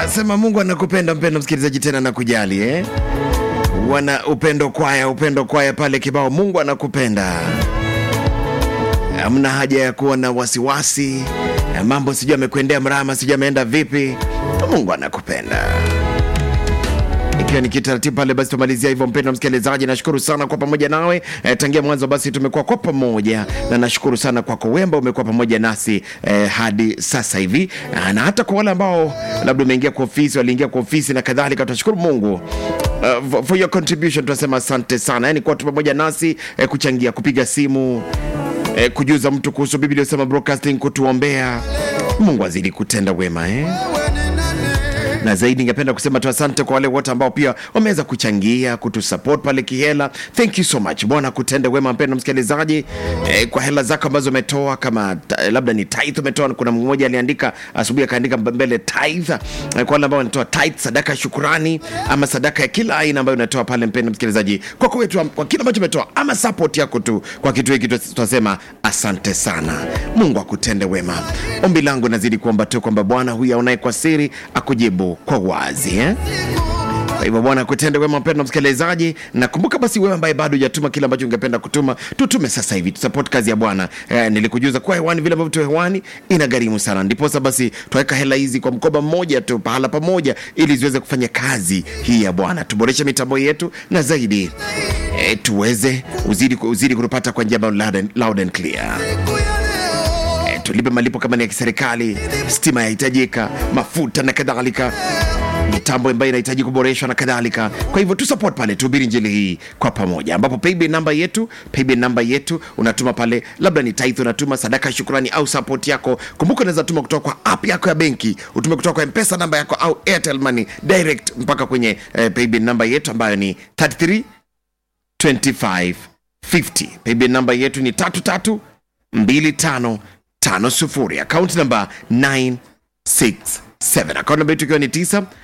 Sema Mungu anakupenda mpendo msikilizaji, tena nakujali eh? Wana upendo kwaya, upendo kwaya pale kibao, Mungu anakupenda. Hamna haja ya kuwa na wasiwasi, mambo sijui amekwendea mrama, sijui ameenda vipi. Mungu anakupenda ikiwa ni kitaratibu pale, basi tumalizia hivyo. Mpendwa msikilizaji, nashukuru sana kwa pamoja nawe eh, tangia mwanzo basi tumekuwa kwa pamoja, na nashukuru sana kwako wewe ambao umekuwa pamoja nasi eh, hadi sasa hivi, Ah, na hata kwa wale ambao labda umeingia kwa ofisi, waliingia kwa ofisi na kadhalika, tunashukuru Mungu uh, for- for your contribution. Tunasema asante sana, yani kuwa tu pamoja nasi eh, kuchangia, kupiga simu eh, kujuza mtu kuhusu Biblia Usema Broadcasting, kutuombea. Mungu azidi kutenda wema eh? na zaidi ningependa kusema tu asante kwa wale wote ambao pia wameweza kuchangia kutusupport pale kihela thank you so much bwana kutende wema mpendo msikilizaji eh, kwa hela zako ambazo umetoa kama ta, labda ni tithe umetoa kuna mmoja aliandika asubuhi akaandika mbele tithe eh, kwa wale ambao wanatoa tithe sadaka ya shukurani ama sadaka ya kila aina ambayo unatoa pale mpendo msikilizaji kwa kwetu kwa kile ambacho umetoa ama support yako tu kwa kitu hiki tunasema asante sana mungu akutende wema ombi langu nazidi kuomba tu kwamba bwana huyu aonaye kwa siri akujibu kwa wazi eh? kwa hivyo bwana kutende wema mpendo msikilizaji nakumbuka basi wewe ambaye bado hujatuma kile ambacho ungependa kutuma tutume sasa hivi tusupport kazi ya bwana eh, nilikujuza kuwa hewani vile ambavyo tu hewani inagharimu sana ndiposa basi tuweka hela hizi kwa mkoba mmoja tu pahala pamoja ili ziweze kufanya kazi hii ya bwana tuboreshe mitambo yetu na zaidi eh, tuweze uzidi, uzidi kutupata kwa njia ambayo loud and- loud and clear Eh, tulipe malipo kama ni ya kiserikali stima yahitajika mafuta na kadhalika mitambo ambayo inahitaji kuboreshwa na kadhalika kwa hivyo tu support pale tuhubiri njili hii kwa pamoja ambapo paybill namba yetu paybill namba yetu unatuma pale labda ni tithe unatuma sadaka ya shukrani au support yako kumbuka unaweza tuma kutoka kwa app yako ya benki utume kutoka kwa mpesa namba yako au airtel money direct mpaka kwenye eh, paybill namba yetu ambayo ni 33 25 50 paybill namba yetu ni 33 25 50 akaunti namba 967 akaunti namba yetu ikiwa ni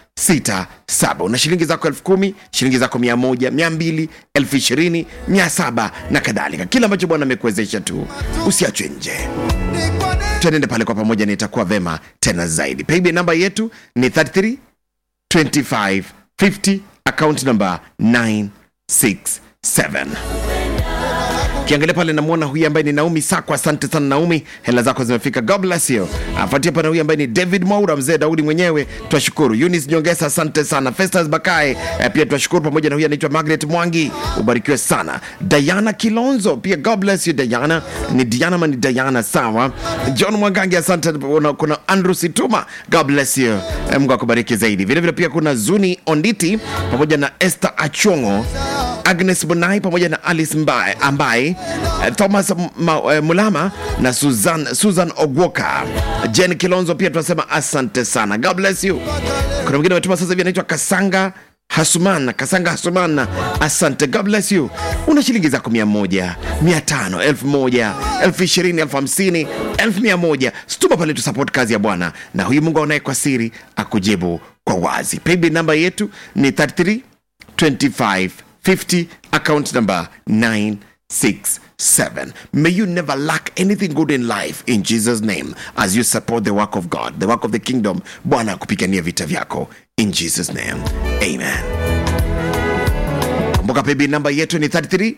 967 una shilingi zako elfu kumi shilingi zako mia moja mia mbili elfu ishirini mia saba na kadhalika kile ambacho bwana amekuwezesha tu usiachwe nje tuenende pale kwa pamoja na itakuwa vema tena zaidi paybill namba yetu ni 33 25 50 account number 967 kiangalia pale namwona huyu ambaye ni naomi sako asante sana naomi hela zako zimefika god bless you afuatia pana huyu ambaye ni david maura mzee daudi mwenyewe twashukuru unis nyongesa asante sana festas bakae eh, pia twashukuru pamoja na huyu anaitwa margaret mwangi ubarikiwe sana diana kilonzo pia god bless you diana ni diana ma ni diana sawa john mwangangi asante kuna, kuna andrew situma god bless you eh, mungu akubariki zaidi vilevile vile pia kuna zuni onditi pamoja na esther achongo agnes bonai pamoja na alice mbae ambaye eh, thomas M- Ma, eh, mulama na susan, susan ogwoka jen kilonzo pia tunasema asante sana god bless you kuna mwingine ametuma sasa hivi anaitwa kasanga hasuman kasanga hasuman asante god bless you una shilingi zako mia moja mia tano elfu moja elfu ishirini elfu hamsini elfu mia moja stuma pale tu support kazi ya bwana na huyu mungu aonaye kwa siri akujibu kwa wazi paybill namba yetu ni 33 2550 account number 967 may you never lack anything good in life in jesus name as you support the work of god the work of the kingdom bwana akupigania vita vyako in jesus name amen kumbuka pebi namba yetu ni 33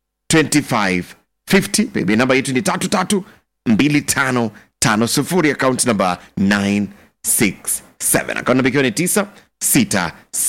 2550 pebi namba yetu ni 33 2550 account number 967 account namba ikiwa ni 967